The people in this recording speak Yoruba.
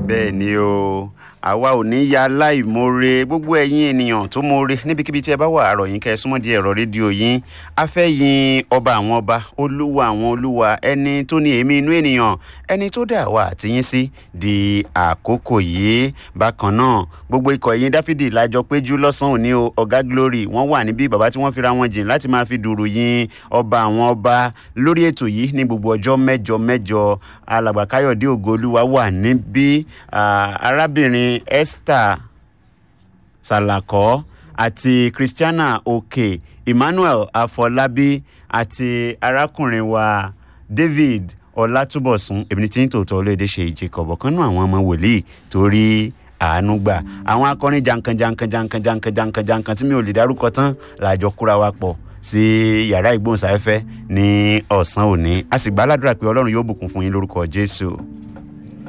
bẹ́ẹ̀ ni o àwa ò ní ya láìmoore gbogbo ẹ̀yin ènìyàn tó moore níbikíbi tí ẹ bá wà àrọ̀ yín kẹ́ ẹ súnmọ́ di ẹ̀rọ rédíò yín a fẹ́ yin ọba àwọn ọba olúwa àwọn olúwa ẹni tó ní èémí inú ènìyàn ẹni tó dà wá àtìyín sí di àkókò yìí bákan náà gbogbo ikọ̀ ẹ̀yìn dáfídì lájọ péjú lọ́sàn-án òní o ọ̀gá glory wọ́n wà níbí bàbá tí wọ́n fira wọn jìn láti máa fi dùrù yin ọba àwọn ọba lórí ètò yìí ní gbogbo ọjọ́ mẹ́jọ mẹ́jọ alàgbà káyọ̀dé ògoolúwa wà níbí ah, arábìnrin esther salakọ àti christiana òkè emmanuel afọlábí àti arákùnrin wa david ọlátúbọ̀sún èmi ní tí ń tòótọ́ olóde ṣe ìjẹkọ̀bọ̀ kan náà àwọn ọmọ wòlíì torí àánú gbà àwọn akọrin jankan jankan jankan jankan jankan jankan tí mi ò lè dárúkọ tán làjọ kúra wa pọ̀ sí yàrá ìgbóhùnsáfẹ́fẹ́ ní ọ̀sán òní a sì gbà á ládùúrà pé ọlọ́run yóò bùkún fún yín lórúkọ jésù.